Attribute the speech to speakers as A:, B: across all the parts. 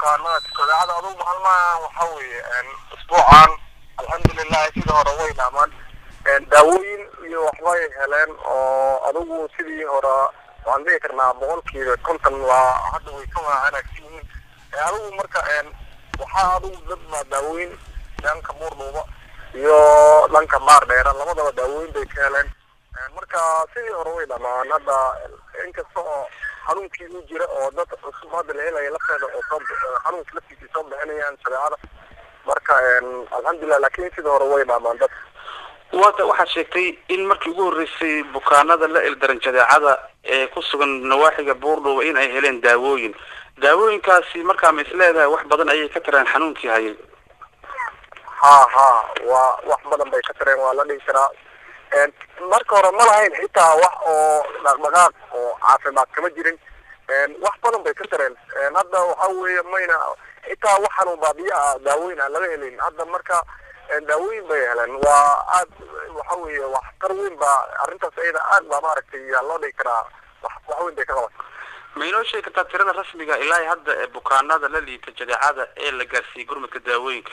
A: bukaanada jadeecada adugu maalmahan waxa weeye isbuucan alxamdulilahi sida hore way dhaamaan daawooyin iyo waxbay heleen oo adugu sidii hore waan dhihi karnaa boqolkiiba konton waa hadda way ka wanaagsan yihiin adugu marka waxaa adugu dad baa daawooyin dhanka buurdhuuba iyo dhanka maar dheera labadaba daawooyin bay ka heleen marka sidii hore way dhamaan hadda inkasta oo xanuunkii u jira oo dad cusub hadda la helaya lafteeda oo soo xanuunka laftiisii soo bixinayaan shareecada marka alxamdulilah laakiin sidii hore way dhaamaan dad
B: wata waxaad sheegtay in markii ugu horreysay bukaanada la ildaran jadeecada ee ku sugan nawaaxiga buurdhuuba in ay heleen daawooyin daawooyinkaasi markaa ma is leedahay wax badan ayay ka tareen xanuunkii hayay
A: ha ha waa wax badan bay ka tareen waa la dhihi karaa marka hore ma lahayn xitaa wax oo dhaqdhaqaaq oo caafimaad kama jirin wax badan bay ka tareen hadda waxa weeye mayna xitaa wax xanuun baabiye ah daawoyin aan laga helin hadda marka daawooyin bay heleen waa aad waxa weeye waxtar weyn baa arrintaas ayada aad baa maaragtay yaa loo dhigi karaa wax wax weyn bay ka qaban
B: ma inoo sheegi kartaa tirada rasmiga ilaa hadda ee bukaanada la liita jadeecada ee la gaarsiiyey gurmadka daawooyinka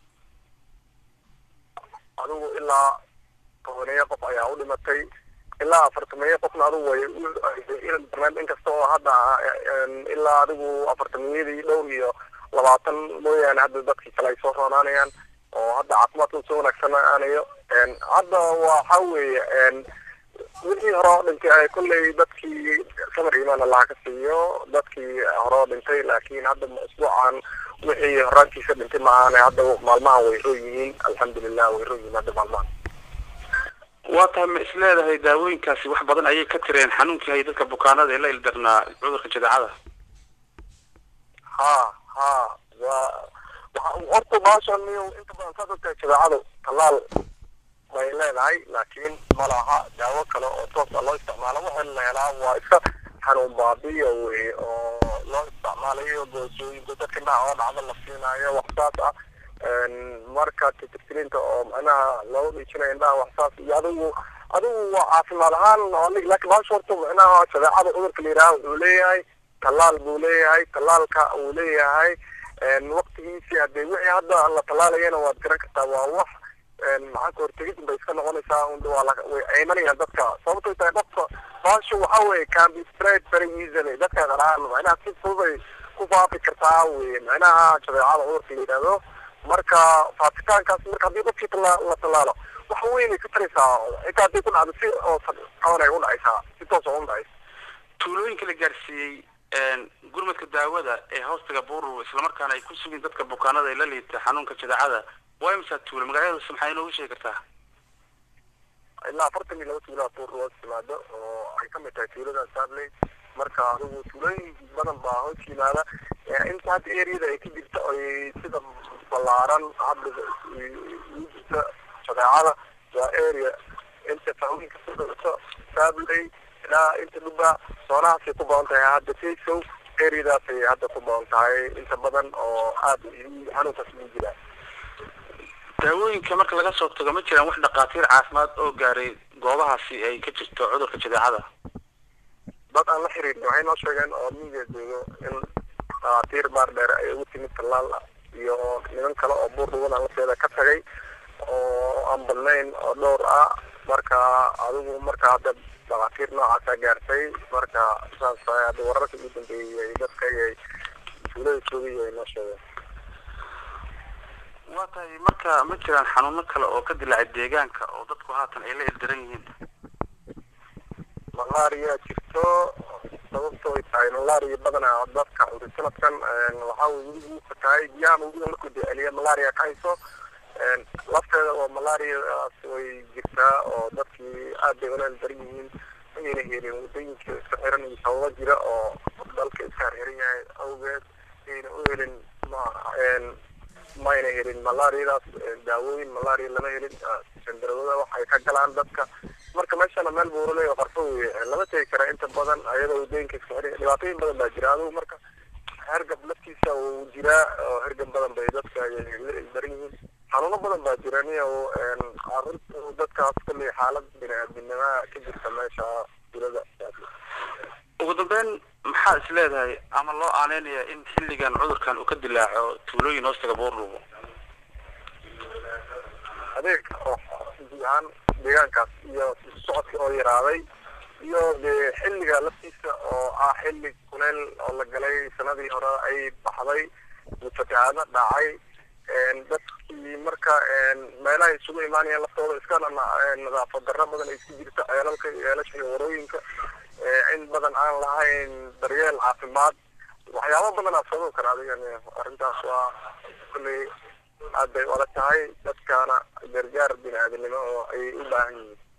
A: adigu ilaa tobaneeyo qof ayaa u dhimatay ilaa afartameeyo qofna adigu way barnaamij inkasta oo hadda ilaa adigu afartameyadii dhowr iyo labaatan mooyaane hadda dadkii kale ay soo roonaanayaan oo hadda caafimaadka soo wanaagsanaanayo hadda waxa weeye wixii hore oo dhintay kolley dadkii samar imaan allaha ka siiyo dadkii hore oo dhintay laakiin hadda isbuucan wixii horaantiisa dhintay maahan hadda maalmahan way roo yihiin alxamdulilah way roo yihiin hadda maalmahan
B: waa tahay ma is leedahay daawooyinkaasi wax badan ayay ka tireen xanuunkii hayay dadka bukaanada ee la ildarnaa cudurka jadeecada
A: ha ha waa waxa horta baashan inta badan saas ogtahay jadeecadu tallaal bay leedahay laakiin ma laha daawo kale oo toos a loo isticmaalo waxa la helaa waa iska xanuun baabiya wey oo loo isticmaalayo boosooyinka dadka indhaha oo dhacda la siinaayo wax saas ah marka titirtirinta oo macnaha loo dhiijinayo indhaha wax saas iyo adigu adigu waa caafimaad ahaan laakiin baasha horta macnaha jadeecada cudurka la yidhaha wuxuu leeyahay tallaal buu leeyahay tallaalka uu leeyahay waqtigiisii hadee wixii hadda la tallaalayana waad garan kartaa waa wax maxaa ka hortegid bay iska noqonaysaa way aymanayaan dadka sababtay tahay qofka baasha waxa weye can be spread very easily dadka qaraan macnaha si fudubay ku faafi kartaa weye macnaha jadeecada cudurka la yidhahdo marka faafitaankaas marka haddii qofkii la tallaalo wax weynay ka taraysaa xitaa hadday ku dhacdo si oo qabanay u dhacaysaa si toos oo u dhacaysa
B: tuulooyinka la gaarsiiyey gurmadka daawada ee hoostaga buuru islamarkaana ay ku sugin dadka bukaanada ee la liita xanuunka jadeecada waa imsaa tuulo magaaladaas maxaa inoogu sheegi kartaa
A: ilaa afartan iyo laba tuulaa buur loo timaado oo ay kamid tahay tuulada saarley marka adigu tuulooyin badan baa hoos yimaada inta hadda areada ay ka jirta ay sida ballaaran hadda jirta jadeecada waa area inta fahooyinka ku dhacto saarley ilaa inta dhuba soonahaasay ku badan tahay hadda taysow areadaasay hadda ku badan tahay inta badan oo aada xanuunkaas ugu jiraa
B: daawooyinka marka laga soo tago ma jiraan wax dhakhaatiir caafimaad oo gaaray goobahaasi ay ka jirto cudurka jadeecada
A: dad aan la xiriirin waxay noo sheegeen oo miiga joogo in dhakhaatiir baar dheer ay ugu timid tallaal iyo niman kale oo buur dhuwadan lafteeda ka tagay oo aan badnayn oo dhowr ah marka adigu marka hadda dhakhaatiir noocaasa gaartay marka saas hadda wararka ugu dambeeyey dadka ay tuulada joogay ay noo sheegeen
B: waa tahay marka ma jiraan xanuuno kale oo ka dilaacay deegaanka oo dadku haatan ay la ildaran yihiin
A: malaria jirto sababto ay tahay malaria badanaa dadka cunta sanadkan waxaa weligiisa tahay biyaha webiga markuu deceliya malaria ka hayso lafteeda oo malariadaas way jirtaa oo dadkii aad bay ula ildaran yihiin mayna helin wadooyinka iska xiran iyo sababo jira oo dalka iska harxiran yahay awgeed ayna u helin mayna helin malariadaas daawooyin malaria lama helin sandarawada waxay ka galaan dadka marka meeshana meel buuraley oo qarfo wey lama tegi kara inta badan ayadoo wadooyinka iska xiran dhibaatooyin badan baa jira adigu marka hergab laftiisa uu jiraa oo hergab badan bay dadka la daran yihiin xanuuno badan baa jira niyo arrinta dadkaas kulley xaalad bini-aadminima ka jirta meesha tulada
B: ugu dambeyn maxaa is leedahay ama loo aaneynaya in xilligan cudurkan uu ka dilaaco tuulooyin hoostaga buurdhuubo
A: adeeg oo guud ahaan deegaankaas iyo socodkii oo yaraaday iyo dee xilliga laftiisa oo ah xilli kuleel oo la galay sanadii hore ay baxday fatahaado dhacay dadkii marka meelaha isugu imaanayeen laftooda iskana nadaafad darro badan ay isku jirta ceelalka ceelasha iyo warooyinka in badan aan lahayn daryeel caafimaad waxyaabo badan aa sababi kara adigan arrintaas waa kulley aad bay u adag tahay dadkaana gargaar bini aadanimo oo ay u baahan yihiin